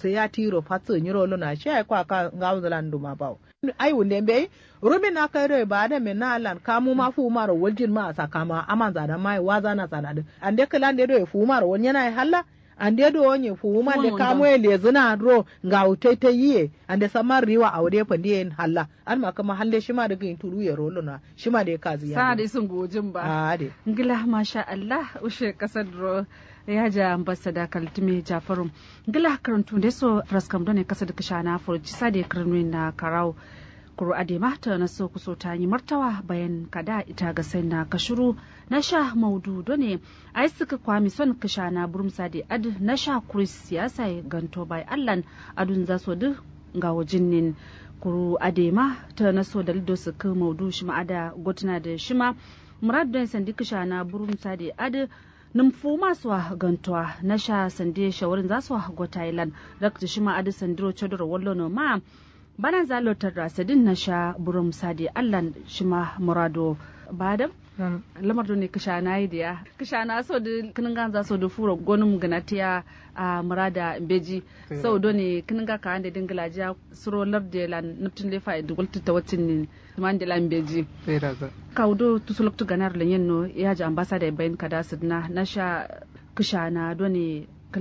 sai ya tiro fatsu nyiro luna shi ai kwa ka ngawu zalan duma bawo ai wunde be rumi na kai rai ba da me na lan kamu ma fu maro waljin ma sakama aman zada mai waza na sanadu ande kala ande do fu maro won yana halla ande do onye fu ma de kamu ele zina ro nga utai ta yiye ande samar riwa aure fa ndiye halla an ma kama halle shi ma daga turu ya rolo na shi ma da kazi ya sa da sun gojin ba a de ngila masha Allah ushe kasar ro ya ja ambassador kaltume jafarum ngila karantu da so fraskam don ne kasar da kashana furci sa da karnu na karau kuru ade mata na so kuso ta yi martawa bayan kada ita ga sai na kashuru na sha maudu done ai suka kwami son kasha na burumsa da ad na sha kuris siyasa ganto bai allan adun za so duk ga wajin nin kuru ade ma ta na so da lido su ka maudu shi ma ada gotuna da shi ma murad don sandi kasha na burumsa da ad numfu masu gantuwa na sha sande shawarin za su go thailand rakta shi ma adi sandiro chodoro wallo no ma bana zalotar rasadin na sha burum sadi allan shi ma murado badam lamar ne kasha na yi diya kasha na so da kinin ganza so da fura gonum ganatiya a murada beji sau do ne kinin ga ka ande dingila ja suro larde lan nuptin lefa da gulta ta wacin ne man de lan beji kaudo tusuluktu ganar lan yenno ya ji ambassador bayan kada sidna na sha kasha na do ne